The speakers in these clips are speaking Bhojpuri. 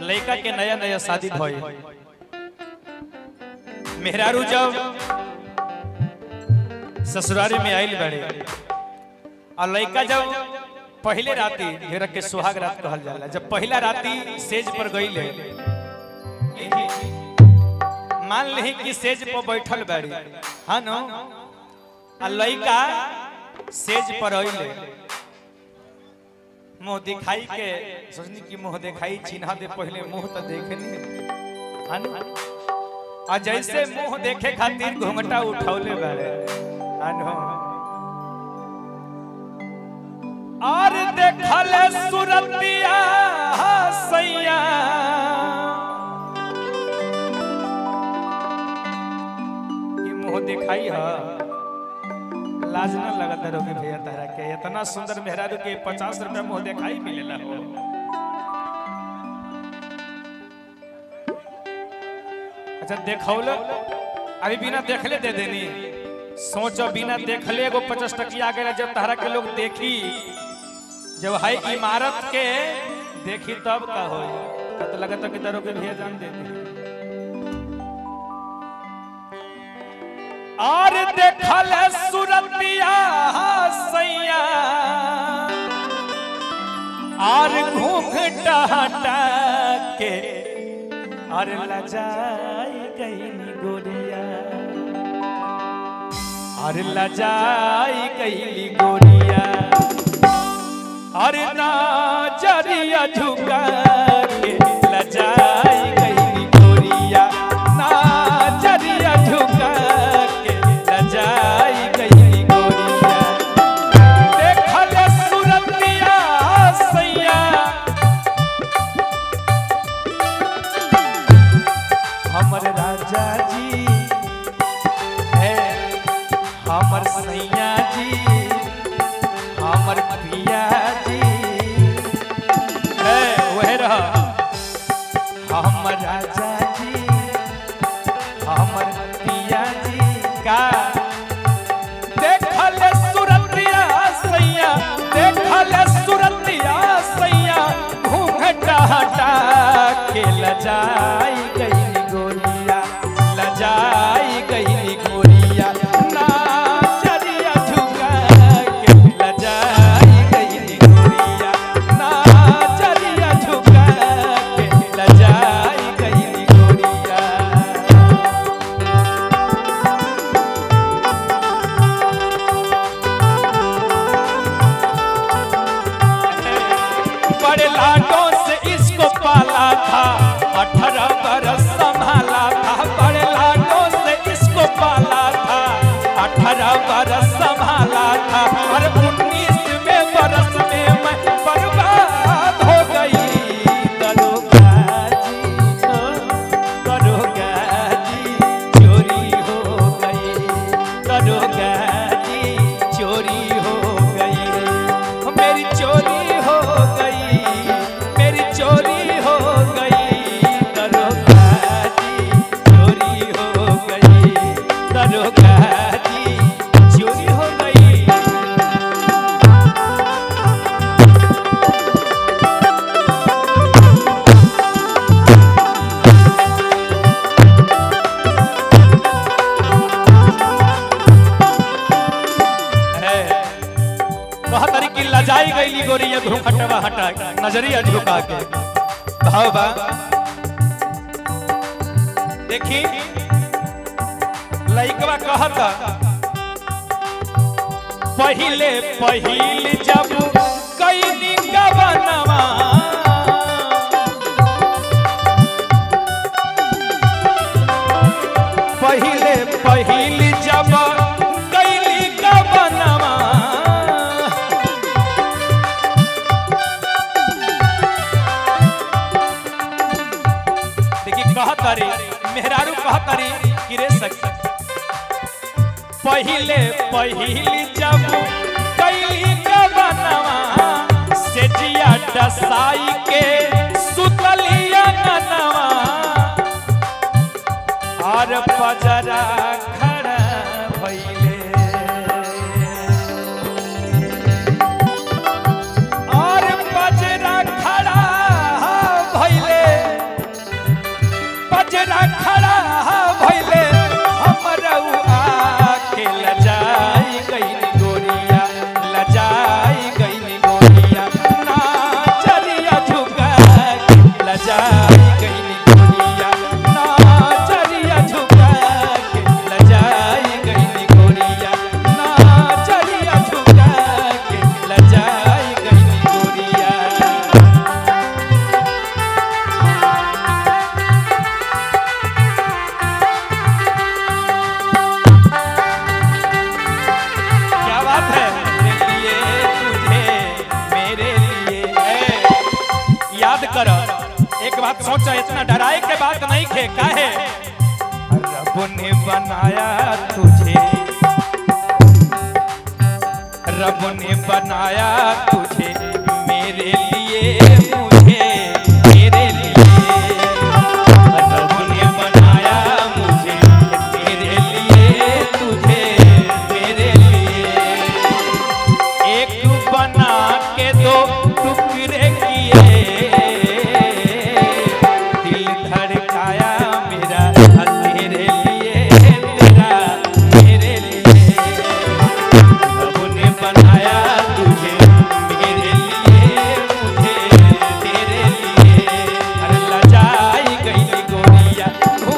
लड़का के नया नया शादी भइल मेहरारू जब ससुरारी में आइल बड़े और लड़का जब पहले राती घेरा के सुहाग रात कहल जाला जब पहला राती सेज पर गई मान ली कि सेज पर बैठल बाड़ी हाँ नो आ लड़का सेज पर अइले मुंह दिखाई के सोचनी कि मुंह दिखाई चिन्हा दे पहले मुंह तो देखे नहीं हाँ नो? आ जैसे मुंह देखे खातिर घूंघटा उठौले बाड़े हाँ नो? और देखल सुरतिया सैया ये मुंह दिखाई है लाज न लगत रहोगे भैया तारा के इतना सुंदर मेहरारू के पचास रुपया मुंह दिखाई मिलेला हो अच्छा देखौल अभी बिना देखले दे देनी सोचो बिना देखले एगो पचास टकिया गया जब तारा के लोग देखी जब है इमारत के देखी तब का हो तो लगता कि तारो के भैया जान देती और देखल सुरतिया सैया और घूंघटा हटा के और लजाई गई गोरिया और लजाई गई गोरिया और नाजरिया झुका के लजाई गई गोरिया नाजरिया झुका के लजाई गई गोरिया देखल सुरतिया सैया हमर राजा जी है हमर सैया जी हमर पिया जी है वह रहा हमर राजा जी हमर पिया जी का देखल सुरतिया सैया देखल सुरतिया सैया घूंघटा हटा के लजाई गई गोरिया लजाई गई गोरिया नाचरिया झुका के लजाई गई गोरिया नाचरिया झुका के लजाई गई गोरिया बड़े लाडों से इसको पाला था अठारह बरस संभाला था बड़े लाडों से इसको पाला था अठारह बरस संभाला था और उन्नीसवें बरस में मैं बर्बाद हो गई दरोगा जी हो, दरोगा जी चोरी हो गई दरोगा जी चोरी हो गई मेरी चोरी हो गई मेरी चोरी हो गई दरोगा जी चोरी हो गई दरोगा जी चोरी हो गई है कहा तरी की लजाई गईली गोरिया घूंघटवा हटा के, नजरिया झुका के भाव बा देखी लइकवा कहता पहिले पहिल जब कईनी गवनवा पहिले पहिल जब कैली गवनवा देखी कहतरी मेहरारू कहतरी कि रे सखी पहिले पहिल जब कैली गवनवा से जिया डसाई के सुतलिया ननवा और पजरा खड़ा भइले और पजरा खड़ा भइले लजाई गईली गोरिया नाचरिया झुका के लजाई गईली गोरिया नाचरिया झुका के लजाई गईली गोरिया क्या बात है मेरे लिए तुझे मेरे लिए ए, याद कर एक बात सोचा इतना डराए के बात नहीं खे काहे रब ने बनाया तुझे रब ने बनाया तुझे मेरे लिए मुझे मेरे लिए रब ने बनाया मुझे मेरे लिए तुझे मेरे लिए एक बना के दो टुकड़े किए दिल धड़काया मेरा तेरे लिए तेरा मेरे लिए रब ने बनाया तुझे मेरे लिए मुझे तेरे लिए अरे लजाई गई गोरिया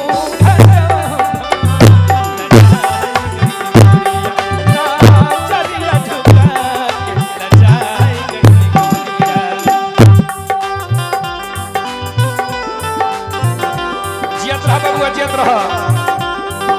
जियत रह बबुआ जियत रह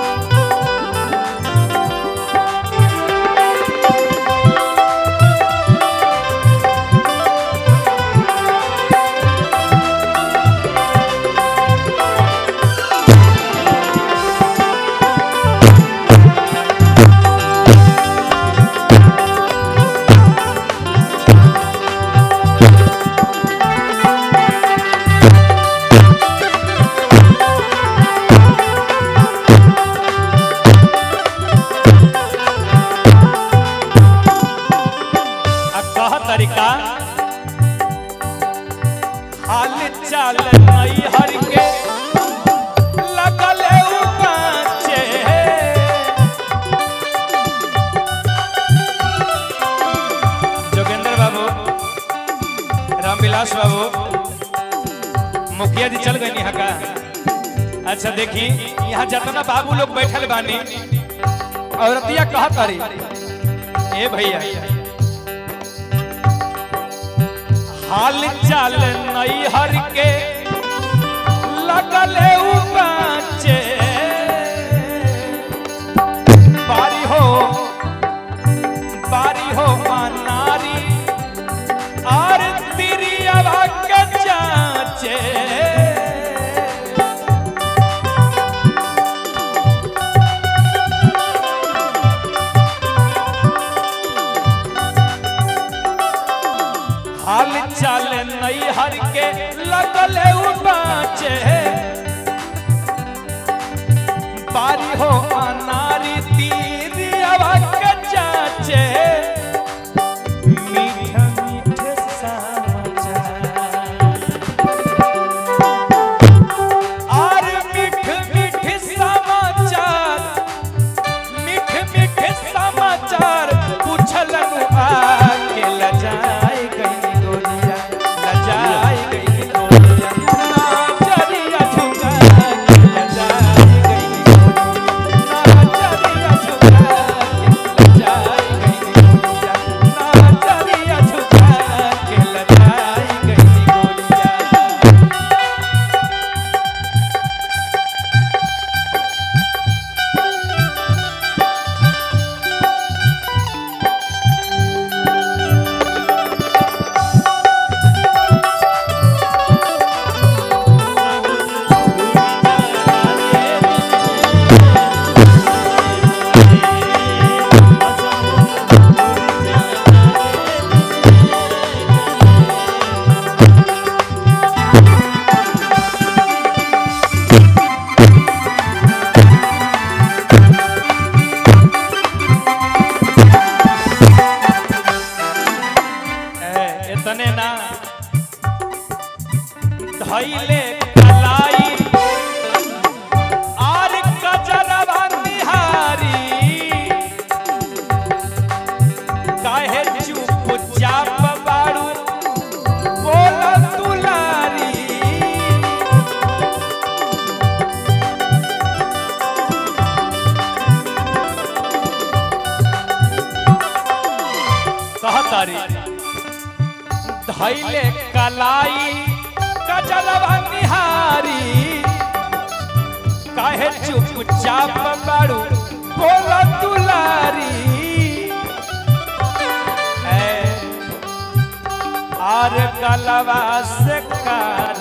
आ कह तरीका हाल चाल नई हर के लगल उपाचे जोगेंद्र बाबू रामविलास बाबू मुखिया जी चल गए यहाँ का अच्छा देखी यहाँ जितना बाबू लोग बैठल बानी औरतिया कहा तारी ए भैया हाल चाल नई हर के लगल उबाचे बारी हो बारी हो नारी और तिरिया के चाचे हाल चाल नई हर के लगल उबाचे बारी हो अनारी तीर के चाचे मीठा मीठे समाचार और मीठ मीठ समाचार मीठ मीठ समाचार पूछलन आके लजाए गई गोरिया लजाए गई गोरिया नाचरिया झुका के लजाए गई गोरिया नाचरिया झुका के लजाए गई गोरिया नाचरिया झुका के लजाए गई गोरिया ए, इतने ना धैले कलाई आर कजरवा निहारी काहे चुप चाप बाड़ू बोल तुलारी तारी धैले कलाई कजरवा निहारी काहे चुपचाप बाड़ू बोला दुलारी ऐ, आर गलवा से कार